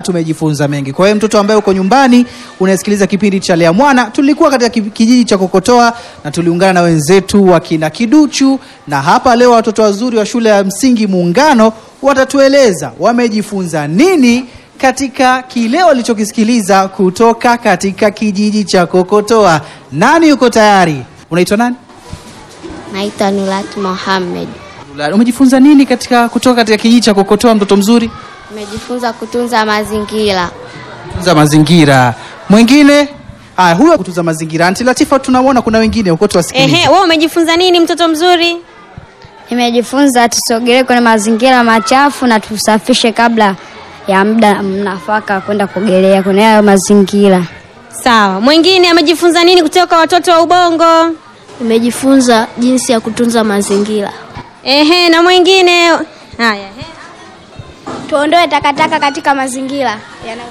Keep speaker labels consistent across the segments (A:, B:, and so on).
A: tumejifunza mengi. Kwa hiyo mtoto ambaye uko nyumbani unasikiliza kipindi cha Lea Mwana, tulikuwa katika ki- kijiji cha Kokotoa na tuliungana na wenzetu wa kina Kiduchu, na hapa leo watoto wazuri wa shule ya msingi Muungano watatueleza wamejifunza nini katika kile walichokisikiliza kutoka katika kijiji cha Kokotoa. Nani yuko tayari? Unaitwa nani?
B: Naitwa Nurat Mohamed.
A: Umejifunza nini katika kutoka katika kijiji cha Kokotoa, mtoto mzuri?
B: Nimejifunza kutunza mazingira.
A: kutunza mazingira. Mwingine haya, huyo kutunza mazingira. Anti Latifa, tunamwona kuna wengine huko, tuwasikilize.
C: Ehe, wewe umejifunza nini mtoto mzuri?
D: Nimejifunza tusogelee kwenye mazingira machafu na tusafishe kabla ya muda mnafaka kwenda kuogelea kwenye hayo mazingira.
C: Sawa. Mwingine amejifunza nini kutoka kwa watoto wa Ubongo?
B: Nimejifunza jinsi ya kutunza mazingira.
C: Ehe, na mwingine haya. ehe.
D: Tuondoe takataka katika mazingira.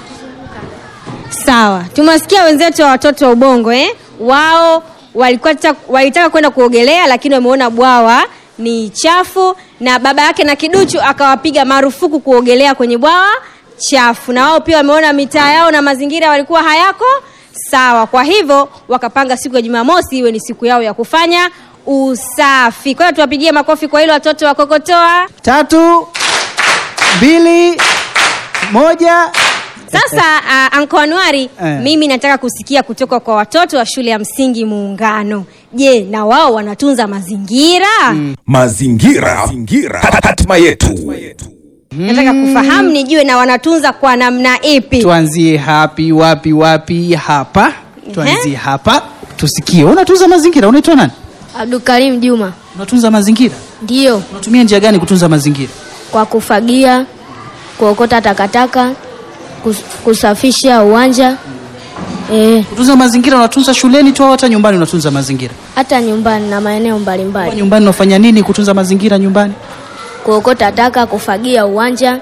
C: Sawa, tumewasikia wenzetu wa watoto wa Ubongo eh? Wao walikuwa ta- walitaka kwenda kuogelea lakini wameona bwawa ni chafu, na baba yake na Kiduchu akawapiga marufuku kuogelea kwenye bwawa chafu, na wao pia wameona mitaa yao na mazingira walikuwa hayako sawa. Kwa hivyo wakapanga siku ya Jumamosi iwe ni siku yao ya kufanya usafi. Kwa hiyo tuwapigie makofi kwa hilo watoto wa Kokotoa.
A: Tatu, mbili, moja.
C: Sasa uh, Anko Anuari
A: Eh.
C: mimi nataka kusikia kutoka kwa watoto wa shule ya msingi Muungano. Je, na wao wanatunza mazingira?
E: Mazingira, mazingira. hatima yetu.
C: Nataka kufahamu nijue na wanatunza kwa namna ipi.
A: Tuanzie hapi wapi wapi? Hapa tuanzie hapa, tusikie. Unatunza mazingira, unaitwa nani?
B: Abdulkarim Juma.
A: Unatunza mazingira,
B: Ndiyo,
A: unatumia njia gani kutunza mazingira?
B: kwa kufagia, kuokota takataka, kus- kusafisha uwanja. Eh,
A: Kutunza mazingira unatunza shuleni tu au hata nyumbani unatunza mazingira?
B: hata nyumbani na maeneo
A: Kwa
B: mbalimbali.
A: nyumbani unafanya nini kutunza mazingira nyumbani?
B: Kuokota taka, kufagia uwanja.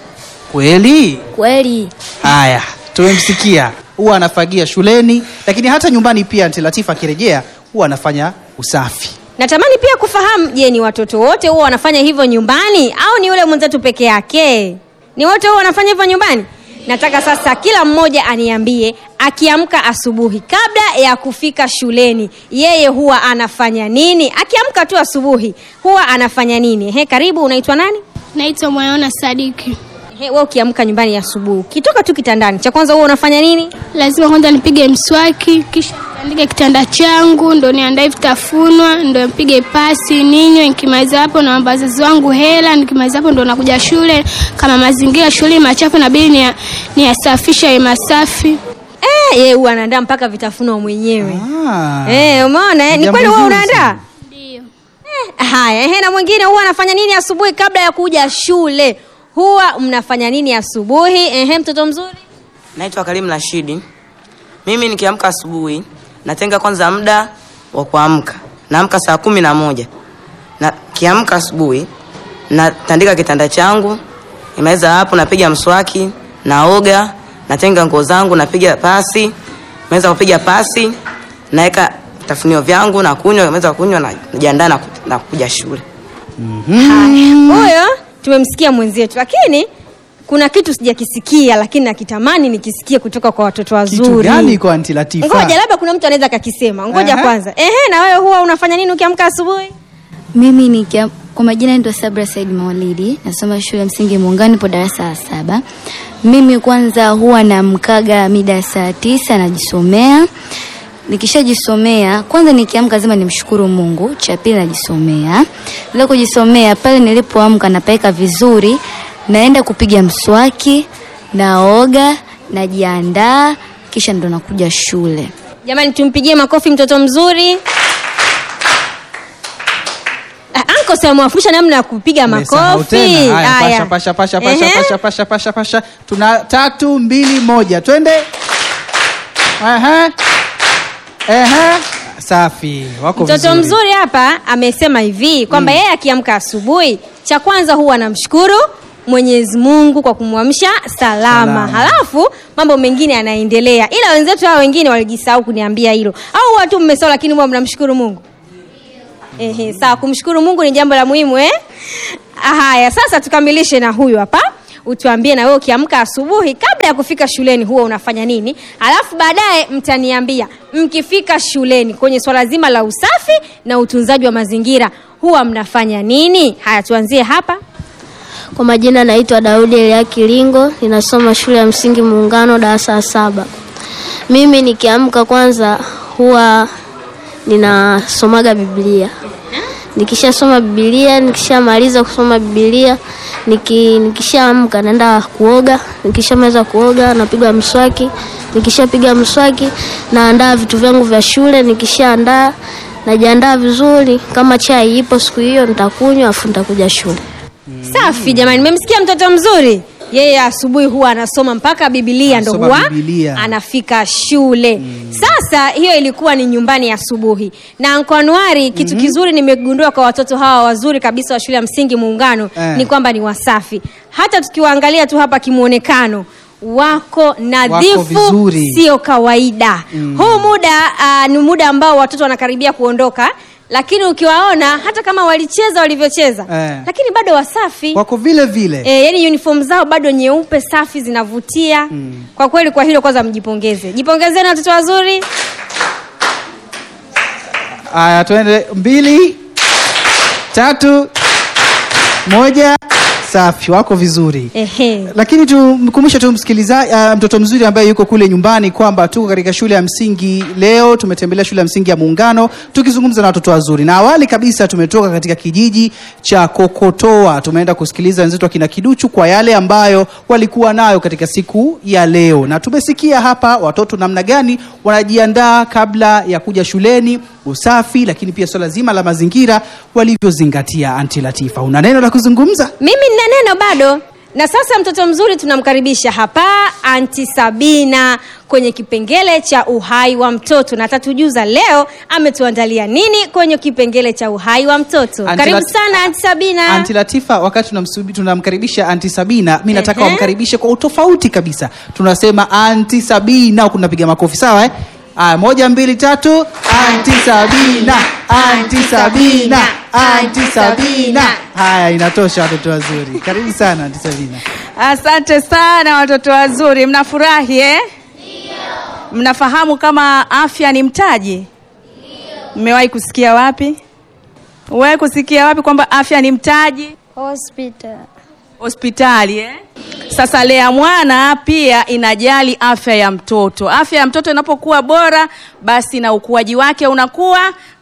A: Kweli?
B: Kweli.
A: Haya, tumemsikia. Huwa anafagia shuleni, lakini hata nyumbani pia. Anti Latifa akirejea huwa anafanya usafi.
C: Natamani pia kufahamu, je, ni watoto wote huwa wanafanya hivyo nyumbani au ni yule mwenzetu peke yake? Ni wote huwa wanafanya hivyo nyumbani? Nataka sasa kila mmoja aniambie akiamka asubuhi kabla ya kufika shuleni, yeye huwa anafanya nini? Akiamka tu asubuhi huwa anafanya nini? He, karibu, unaitwa nani?
F: Naitwa Mwanaona Sadiki.
C: He, wewe ukiamka nyumbani asubuhi, ukitoka tu kitandani, cha kwanza huwa unafanya nini?
F: Lazima kwanza nipige mswaki, kisha niandike kitanda changu, ndo niandae vitafunwa, ndo nipige pasi, ninywe. Nikimaliza hapo naomba wazazi wangu hela. Nikimaliza hapo ndo nakuja shule. Kama mazingira shule machafu, nabidi niya- niyasafishe yawe masafi.
C: Eh, yeye huwa anaandaa mpaka vitafunwa mwenyewe.
A: Ah.
C: Eh, umeona eh? Ni
A: Jambo
C: kweli wewe
A: zuri
C: unaandaa?
A: sana.
F: Ndio.
C: Haya, ehe, na mwingine huwa anafanya nini asubuhi kabla ya kuja shule? Huwa mnafanya nini asubuhi? Ehe, mtoto mzuri.
G: Naitwa Karim Rashidi. Mimi nikiamka asubuhi natenga kwanza muda wa kuamka. Naamka saa kumi na moja. Na kiamka asubuhi natandika kitanda changu. Nimaliza hapo napiga mswaki, naoga, natenga nguo zangu, napiga pasi. Nimaliza kupiga pasi, naweka vitafunio vyangu na kunywa, nimaliza kunywa na najiandaa na, ku- na kuja shule.
C: Haya, huyo tumemsikia mwenzetu, lakini kuna kitu sijakisikia, lakini nakitamani nikisikie kutoka kwa watoto wazuri.
A: Kitu gani kwa Anti Latifa?
C: Ngoja, labda kuna mtu anaweza kakisema. Ngoja
A: Aha.
C: kwanza. Ehe, na wewe huwa unafanya nini ukiamka asubuhi?
D: Mimi ni kia, kwa majina naitwa Sabra Said Mawalidi, nasoma shule ya msingi Muungano, nipo darasa la saba. Mimi kwanza huwa namkaga mida ya saa tisa najisomea. Nikishajisomea kwanza, nikiamka lazima nimshukuru Mungu. Cha pili najisomea, bila kujisomea pale nilipoamka napaweka vizuri, naenda kupiga mswaki, naoga, najiandaa, kisha ndo nakuja shule.
C: Jamani, tumpigie makofi mtoto mzuri. Ah, Anko si amewafundisha namna ya kupiga
A: Umesahau
C: makofi.
A: tena. Haya,
C: Haya.
A: pasha pasha pasha pasha
C: Ehe.
A: pasha pasha pasha pasha. Tuna tatu mbili moja, twende. Ehe. Ehe. Safi, wako
C: Mtoto
A: vizuri.
C: mzuri hapa amesema hivi kwamba yeye akiamka asubuhi, cha kwanza huwa anamshukuru Mwenyezi Mungu kwa kumwamsha salama.
A: Salama.
C: Halafu mambo mengine yanaendelea, ila wenzetu hao wengine walijisahau kuniambia hilo, au watu mmesahau, lakini huwa mnamshukuru Mungu. Ehe, sawa, kumshukuru Mungu ni jambo la muhimu eh? Haya, sasa tukamilishe na huyu hapa. utuambie na wewe ukiamka asubuhi kabla ya kufika shuleni huwa unafanya nini alafu baadaye mtaniambia mkifika shuleni kwenye swala zima la usafi na utunzaji wa mazingira huwa mnafanya nini haya tuanzie hapa
B: Kwa majina naitwa Daudi Elia Kilingo, ninasoma shule ya msingi Muungano darasa la saba. Mimi nikiamka kwanza huwa ninasomaga Biblia. Nikishasoma Biblia, nikishamaliza kusoma Biblia, niki, nikishaamka naenda kuoga, nikishamaliza kuoga napiga mswaki, nikishapiga mswaki naandaa vitu vyangu vya shule, nikishaandaa najiandaa vizuri, kama chai ipo siku hiyo nitakunywa afu nitakuja shule.
C: safi jamani mmemsikia mtoto mzuri yeye asubuhi huwa anasoma mpaka bibilia ndo
A: Anasoma
C: huwa
A: Biblia.
C: anafika shule sasa hiyo ilikuwa ni nyumbani asubuhi na Nkwanuari kitu kizuri nimegundua kwa watoto hawa wazuri kabisa wa shule ya msingi muungano
A: Eh.
C: ni kwamba ni wasafi hata tukiwaangalia tu hapa kimwonekano wako nadhifu
A: vizuri.
C: sio kawaida huu muda uh, ni muda ambao watoto wanakaribia kuondoka lakini ukiwaona hata kama walicheza walivyocheza
A: Eh.
C: lakini bado wasafi
A: wako vile vile
C: E, yani uniform zao bado nyeupe safi zinavutia mm. kwa kweli kwa hilo kwanza mjipongeze jipongezeni watoto wazuri
A: Aya, tuende mbili, tatu, moja. Safi, wako vizuri.
C: Ehe.
A: Lakini tumkumbushe tu msikilizaji, uh, mtoto mzuri ambaye yuko kule nyumbani kwamba tuko katika shule ya msingi leo. Tumetembelea shule ya msingi ya Muungano tukizungumza na watoto wazuri, na awali kabisa tumetoka katika kijiji cha Kokotoa, tumeenda kusikiliza wenzetu akina Kiduchu kwa yale ambayo walikuwa nayo katika siku ya leo, na tumesikia hapa watoto namna gani wanajiandaa kabla ya kuja shuleni, usafi, lakini pia swala zima la mazingira walivyozingatia. Anti Latifa, una neno la kuzungumza?
C: mimi nina neno bado na sasa mtoto mzuri tunamkaribisha hapa anti sabina kwenye kipengele cha uhai wa mtoto na atatujuza leo ametuandalia nini kwenye kipengele cha uhai wa mtoto
A: Anti
C: karibu
A: Lat-
C: sana anti sabina
A: Anti Latifa, wakati tunamsubi- tunamkaribisha Anti Sabina, mi nataka
C: Ehe.
A: wamkaribishe kwa utofauti kabisa. Tunasema Anti Sabina, huku tunapiga makofi, sawa eh? Aya, moja mbili tatu. Anti Sabina, Anti Sabina, Anti Sabina. Haya, inatosha watoto wazuri. Karibu sana Anti Sabina.
H: Asante sana watoto wazuri, mnafurahi eh? Mnafahamu kama afya ni mtaji? Mmewahi kusikia wapi? Umewahi kusikia wapi kwamba afya ni mtaji?
B: Hospital.
H: Hospitali eh? Sasa Lea Mwana pia inajali afya ya mtoto. Afya ya mtoto inapokuwa bora, basi na ukuaji wake unakuwa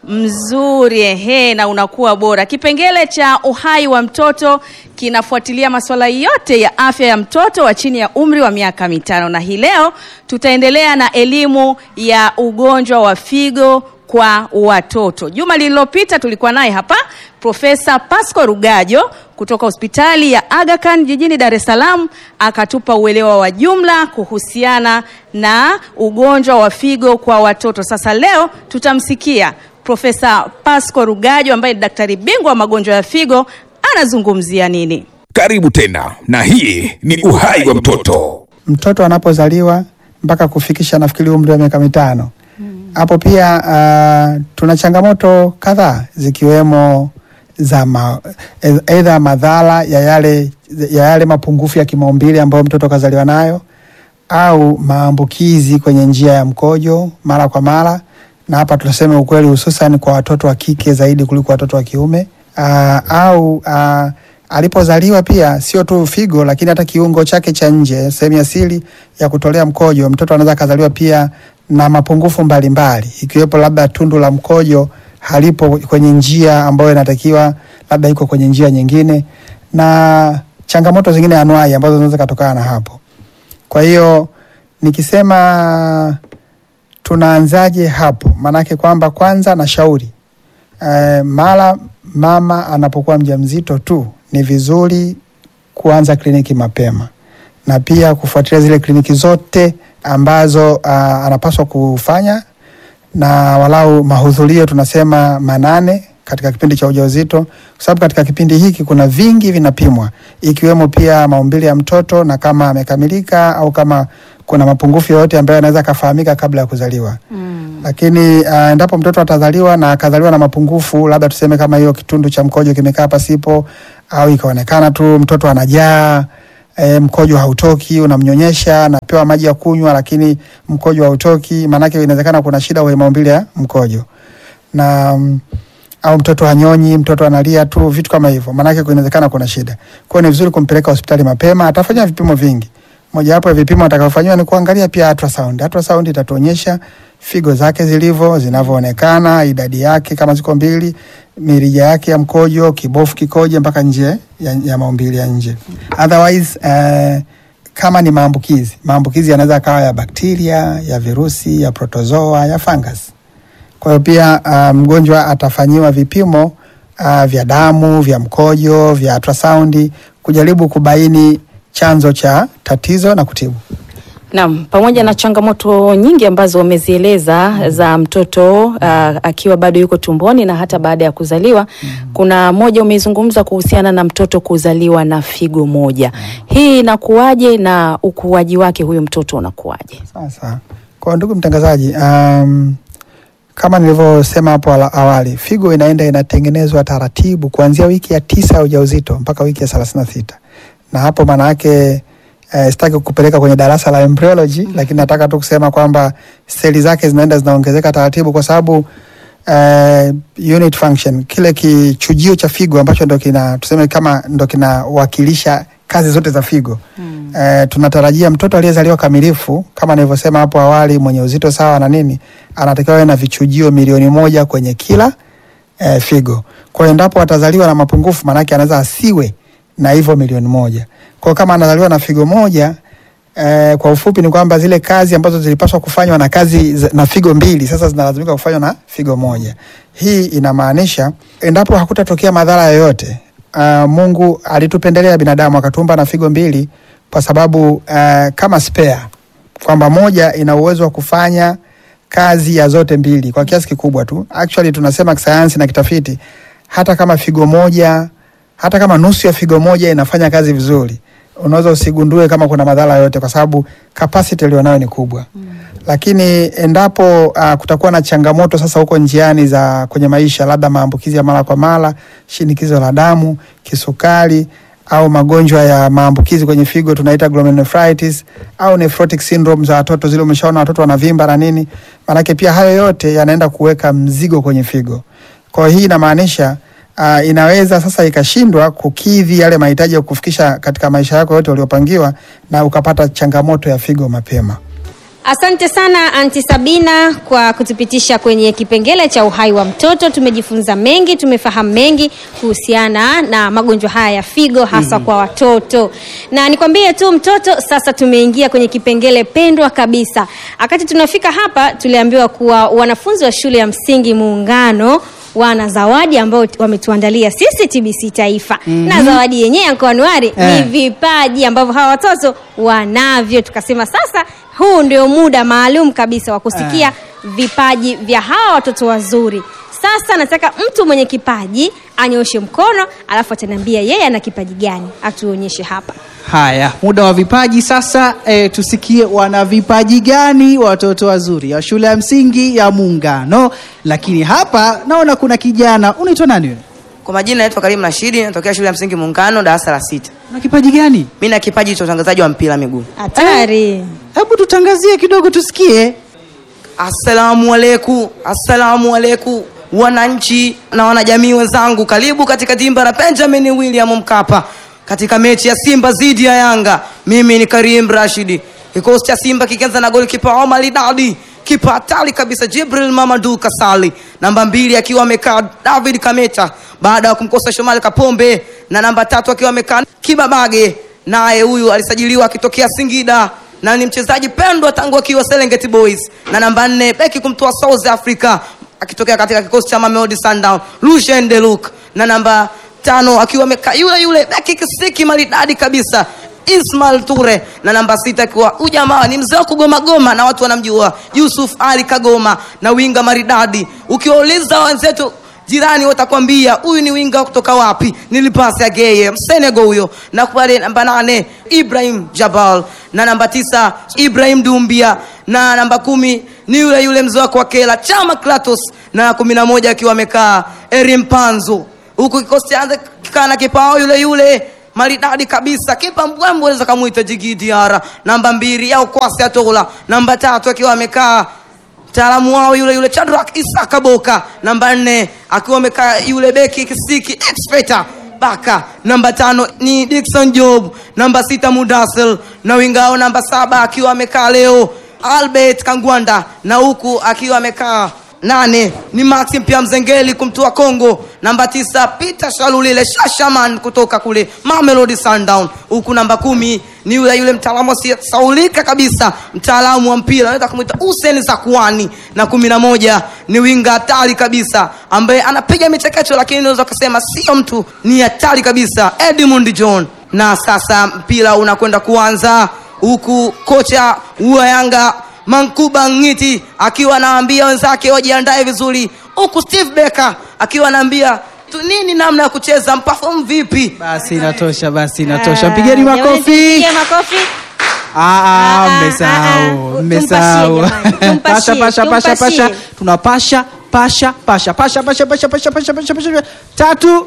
H: mzuri ehe, na unakuwa bora. Kipengele cha uhai wa mtoto kinafuatilia masuala yote ya afya ya mtoto wa chini ya umri wa miaka mitano, na hii leo tutaendelea na elimu ya ugonjwa wa figo kwa watoto. Juma lililopita tulikuwa naye hapa Profesa Pasco Rugajo kutoka hospitali ya Aga Khan jijini Dar es Salaam akatupa uelewa wa jumla kuhusiana na ugonjwa wa figo kwa watoto. Sasa leo tutamsikia Profesa Pasco Rugajo ambaye ni daktari bingwa wa magonjwa ya figo anazungumzia nini.
E: Karibu tena, na hii ni uhai wa mtoto.
I: mtoto anapozaliwa mpaka kufikisha nafikiri umri wa miaka mitano hapo pia uh, tuna changamoto kadhaa zikiwemo za ma, aidha madhara ya yale, ya yale mapungufu ya kimaumbile ambayo mtoto kazaliwa nayo au maambukizi kwenye njia ya mkojo mara kwa mara, na hapa tunasema ukweli, hususan kwa watoto wa kike zaidi kuliko watoto wa kiume uh, au uh, alipozaliwa pia sio tu figo, lakini hata kiungo chake cha nje, sehemu ya siri ya kutolea mkojo, mtoto anaweza akazaliwa pia na mapungufu mbalimbali, ikiwepo labda tundu la mkojo halipo kwenye njia ambayo inatakiwa, labda iko kwenye njia nyingine, na changamoto zingine anuai ambazo zinaweza kutokana na hapo. Kwa hiyo nikisema tunaanzaje hapo, maanake kwamba kwanza nashauri eh, mara mama anapokuwa mjamzito tu ni vizuri kuanza kliniki mapema na pia kufuatilia zile kliniki zote ambazo uh, anapaswa kufanya na walau mahudhurio tunasema manane katika kipindi cha ujauzito, kwa sababu katika kipindi hiki kuna vingi vinapimwa, ikiwemo pia maumbile ya mtoto na kama amekamilika au kama kuna mapungufu yoyote ambayo yanaweza akafahamika kabla ya kuzaliwa mm. Lakini uh, endapo mtoto atazaliwa na akazaliwa na mapungufu, labda tuseme kama hiyo kitundu cha mkojo kimekaa pasipo au ikaonekana tu mtoto anajaa e, mkojo hautoki, unamnyonyesha, anapewa maji ya kunywa, lakini mkojo hautoki, maanake inawezekana kuna shida kwenye maumbile ya mkojo na mm, au mtoto hanyonyi, mtoto analia tu, vitu kama hivyo, maanake inawezekana kuna shida. Kwa hiyo ni vizuri kumpeleka hospitali mapema, atafanya vipimo vingi. Mojawapo ya vipimo atakavyofanyiwa ni kuangalia pia ultrasound. Ultrasound itatuonyesha figo zake zilivyo, zinavyoonekana, idadi yake kama ziko mbili, mirija yake ya mkojo, kibofu kikoje mpaka nje ya, ya maumbile ya nje. Otherwise eh, kama ni maambukizi, maambukizi yanaweza kawa ya bakteria, ya virusi, ya protozoa, ya fungus. Kwa hiyo pia uh, mgonjwa atafanyiwa vipimo uh, vya damu, vya mkojo, vya ultrasound kujaribu kubaini chanzo cha tatizo na kutibu.
J: Naam, pamoja na changamoto nyingi ambazo umezieleza za mtoto uh, akiwa bado yuko tumboni na hata baada ya kuzaliwa kuna moja umeizungumza kuhusiana na mtoto kuzaliwa na figo moja. Hii inakuwaje na ukuaji wake huyu mtoto unakuwaje?
I: Sasa kwa ndugu mtangazaji, um, kama nilivyosema hapo ala- awali, figo inaenda inatengenezwa taratibu kuanzia wiki ya tisa ya ujauzito mpaka wiki ya thelathini na sita na hapo maana yake eh, sitaki kupeleka kwenye darasa la embryology lakini nataka tu kusema kwamba seli zake zinaenda zinaongezeka taratibu kwa sababu eh, unit function kile kichujio cha figo ambacho ndo kina tuseme kama ndo kinawakilisha kazi zote za figo mm. eh, tunatarajia mtoto aliyezaliwa kamilifu kama nilivyosema hapo awali mwenye uzito sawa na nini anatakiwa awe na vichujio milioni moja kwenye kila eh, figo kwa hiyo endapo atazaliwa na mapungufu maanake anaweza asiwe na hivyo milioni moja kwa hiyo kama anazaliwa na figo moja Eh, kwa ufupi ni kwamba zile kazi ambazo zilipaswa kufanywa na kazi za- na figo mbili sasa zinalazimika kufanywa na figo moja. Hii inamaanisha endapo hakutatokea madhara yoyote, uh, Mungu alitupendelea binadamu akatuumba na figo mbili kwa sababu uh, kama spare kwamba moja ina uwezo wa kufanya kazi ya zote mbili kwa kiasi kikubwa tu. Actually tunasema kisayansi na kitafiti, hata kama figo moja, hata kama nusu ya figo moja inafanya kazi vizuri, unaweza usigundue kama kuna madhara yote, kwa sababu capacity ilionayo ni kubwa mm. Lakini endapo uh, kutakuwa na changamoto sasa huko njiani za kwenye maisha, labda maambukizi ya mara kwa mara, shinikizo la damu, kisukari au magonjwa ya maambukizi kwenye figo tunaita glomerulonephritis au nephrotic syndrome za watoto, zile umeshaona watoto wanavimba na nini, maanake pia hayo yote yanaenda kuweka mzigo kwenye figo. Kwa hiyo hii inamaanisha uh, inaweza sasa ikashindwa kukidhi yale mahitaji ya kufikisha katika maisha yako yote uliopangiwa, na ukapata changamoto ya figo mapema.
C: Asante sana Anti Sabina kwa kutupitisha kwenye kipengele cha uhai wa mtoto. Tumejifunza mengi, tumefahamu mengi kuhusiana na magonjwa haya ya figo hasa
K: Mhm.
C: kwa watoto, na nikwambie tu mtoto, sasa tumeingia kwenye kipengele pendwa kabisa. Wakati tunafika hapa, tuliambiwa kuwa wanafunzi wa shule ya msingi Muungano wana zawadi ambayo wametuandalia sisi TBC Taifa
K: Mhm.
C: na zawadi yenyewe ya Anuari ni
K: Eh.
C: vipaji ambavyo hawa watoto wanavyo. Tukasema sasa huu ndio muda maalum kabisa wa kusikia vipaji vya hawa watoto wazuri. Sasa nataka mtu mwenye kipaji anyoshe mkono, alafu ataniambia yeye ana kipaji gani, atuonyeshe hapa.
A: Haya, muda wa vipaji sasa. E, tusikie wana vipaji gani watoto wazuri ya shule ya msingi ya Muungano. Lakini hapa naona kuna kijana, unaitwa nani wewe?
G: Kwa majina naitwa Karim Rashidi, natokea shule ya msingi Muungano, darasa la sita.
A: Una kipaji gani?
G: Mimi na kipaji cha utangazaji wa mpira miguu.
C: Hatari.
A: Hebu tutangazie kidogo tusikie.
G: Assalamu alaikum, assalamu alaikum wananchi na wanajamii wenzangu, karibu katika dimba la Benjamin William Mkapa katika mechi ya Simba dhidi ya Yanga. Mimi ni Karim Rashidi. Kikosi cha Simba kikianza na golikipa Omar Dadi, kipa hatari kabisa Jibril Mamadu Kasali, namba mbili akiwa amekaa David Kameta baada ya kumkosa Shomari Kapombe, na namba tatu akiwa amekaa Kibabage, naye huyu alisajiliwa akitokea Singida na ni mchezaji pendwa tangu akiwa Serengeti Boys, na namba nne beki kumtoa South Africa akitokea katika kikosi cha Mamelodi Sundowns Lucien Deluk, na namba tano akiwa amekaa yule yule beki kisiki maridadi kabisa Ismail Ture, na namba sita akiwa huyu jamaa ni mzee wa kugoma goma na watu wanamjua Yusuf Ali Kagoma, na winga maridadi. Ukiwauliza wenzetu jirani watakwambia huyu ni winga kutoka wapi, nilipasi ageye Msenego huyo, na pale namba nane Ibrahim Jabal, na namba tisa Ibrahim Dumbia, na namba kumi ni yule yule mzee wako wa Kela Chama Klatos, na kumi na moja akiwa amekaa Erim Panzo, huku kikosi chanza kikaa na kipao yule yule maridadi kabisa kipa mbwembwe unaweza kamwita Jigi Diara namba mbili au Kwasi Atola namba tatu akiwa amekaa mtaalamu wao yule yule Chadrak Isaka Boka namba nne akiwa amekaa yule beki kisiki expector Baka namba tano ni Dickson Job namba sita Mudasil na wingao namba saba akiwa amekaa leo Albert Kangwanda na huku akiwa amekaa nane ni Maxim pia Mzengeli kumtua Kongo namba tisa Peter Shalulile Shashaman kutoka kule Mamelodi Sundown huku namba kumi ni yule yule mtaalamu asiyesaulika kabisa mtaalamu wa mpira anaweza kumwita Hussein Zakuani na kumi na moja ni winga hatari kabisa ambaye anapiga michekecho lakini unaweza kusema sio mtu ni hatari kabisa Edmund John na sasa mpira unakwenda kuanza huku kocha wa Yanga Mankuba Ngiti akiwa anawaambia wenzake wajiandae vizuri, huku Steve Becker akiwa anaambia tu nini namna ya kucheza mpafomu vipi.
A: Basi inatosha, basi inatosha. Mpigeni
C: Jamani,
A: makofi.
C: tupige makofi.
A: Ah, ah,
C: Ah, ah,
A: mmesahau,
C: ah,
A: mmesahau.
C: tumpashie jamani,
A: Pasha, pasha, pasha,
C: tumpashie.
A: pasha. Tunapasha, pasha, pasha, pasha, pasha, pasha, pasha, pasha, pasha, pasha. Tatu,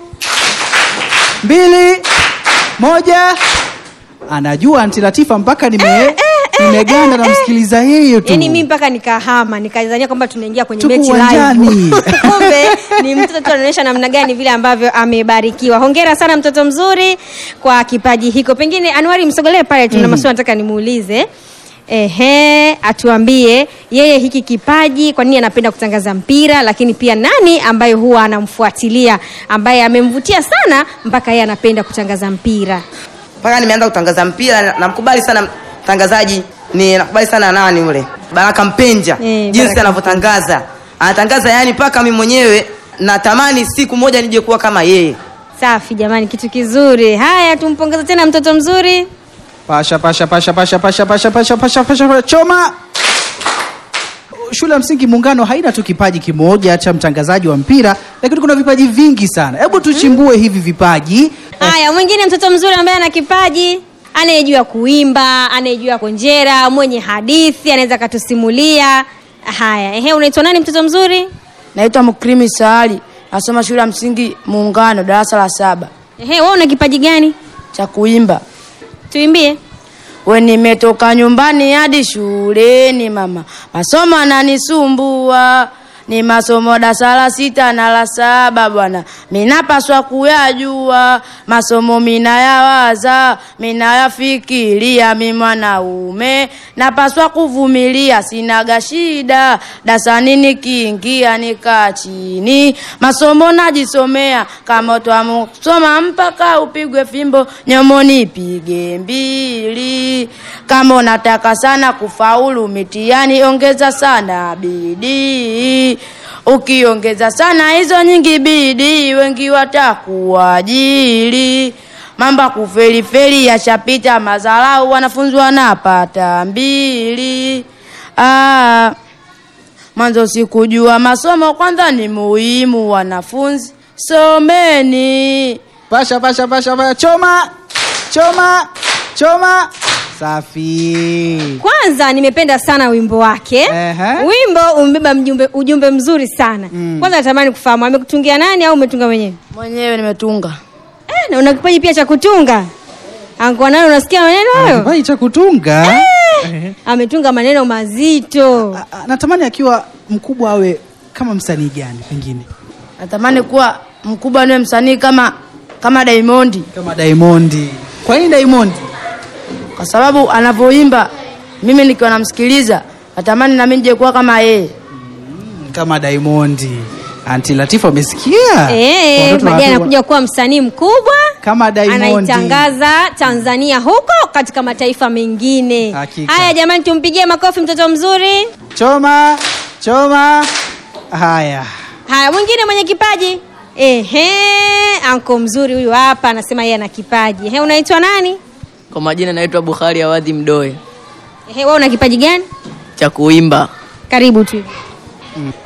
A: mbili, moja. Anajua Anti Latifa mpaka nime nimeganda na msikiliza yeye tu.
C: Yaani mimi mpaka nikahama nikadhania kwamba tunaingia kwenye
A: Tuko
C: mechi
A: uwanjani.
C: live. Kumbe ni mtoto tu anaonyesha namna gani vile ambavyo amebarikiwa. Hongera sana mtoto mzuri kwa kipaji hiko. Pengine Anwari msogelee pale tuna maswali nataka nimuulize. Ehe, atuambie yeye hiki kipaji kwa nini anapenda kutangaza mpira, lakini pia nani ambaye huwa anamfuatilia ambaye amemvutia sana mpaka yeye anapenda kutangaza mpira.
G: Mpaka nimeanza kutangaza mpira, na- namkubali sana mtangazaji, ni nakubali sana nani ule Baraka Mpenja,
C: Eh,
G: jinsi
C: Baraka
G: anavyotangaza, anatangaza yani mpaka mimi mwenyewe natamani siku moja nije kuwa kama yeye.
C: Safi jamani, kitu kizuri. Haya, tumpongeze tena mtoto mzuri.
A: Pasha, pasha, pasha, pasha, pasha, pasha, pasha, pasha, pasha, pasha, choma. Shule ya msingi Muungano haina tu kipaji kimoja cha mtangazaji wa mpira, lakini kuna vipaji vingi sana. Hebu tuchimbue hivi vipaji.
C: Haya, mwingine mtoto mzuri ambaye ana kipaji, anayejua kuimba, anayejua konjera, mwenye hadithi, anaweza akatusimulia. Haya, ehe, unaitwa nani mtoto mzuri?
K: Naitwa Mukrimi Saali, nasoma shule ya msingi Muungano, darasa la saba,
C: Ehe, wewe una kipaji gani?
K: cha kuimba.
C: Tuimbie.
K: We nimetoka nyumbani hadi shuleni mama, masomo ananisumbua ni masomo darasa la sita na la saba bwana, minapaswa kuyajua masomo minayawaza, minayafikiria, mi mwanaume napaswa kuvumilia, sinaga shida dasani nikiingia nikaa chini, masomo najisomea, kama twamusoma mpaka upigwe fimbo nyomoni ipige mbili. Kama unataka sana kufaulu mitihani, ongeza sana bidii. Ukiongeza sana hizo nyingi bidii, wengi watakuajiri. Mamba kufelifeli yashapita, madharau wanafunzi wanapata mbili. Ah, mwanzo sikujua masomo kwanza ni muhimu, wanafunzi someni.
A: Pasha, pasha, pasha, pasha, choma, choma, choma. Safi.
C: Kwanza nimependa sana wimbo wake.
A: Ehe.
C: Wimbo umebeba mjumbe, ujumbe mzuri sana. Kwanza natamani kufahamu amekutungia nani au umetunga mwenyewe?
K: Mwenyewe nimetunga.
C: Eh, na una kipaji pia cha kutunga. Angua nayo unasikia maneno hayo?
A: Kipaji cha kutunga.
C: Ametunga maneno mazito.
A: Ah, Natamani akiwa mkubwa awe kama msanii gani pengine?
K: Natamani kuwa mkubwa niwe msanii kama kama Diamond
A: Kama Diamond. Kwa nini Diamond?
K: kwa sababu anavyoimba mimi nikiwa namsikiliza natamani nami nije kuwa kama yeye.
A: Kama Diamond. Anti Latifa umesikia?
C: Eh,
A: Watoto
C: baadaye
A: wa-
C: anakuja kuwa msanii mkubwa.
A: kama Diamond.
C: Anaitangaza Tanzania huko katika mataifa mengine.
A: Hakika.
C: Haya jamani, tumpigie makofi mtoto mzuri.
A: Choma, choma. Haya.
C: Haya, mwingine mwenye kipaji. Ehe, anko mzuri huyu hapa anasema yeye ana kipaji. Ehe, unaitwa nani?
L: Kwa majina naitwa Bukhari Awadhi Mdoe
C: Ehe, wewe una kipaji gani?
L: cha kuimba.
C: Karibu tu.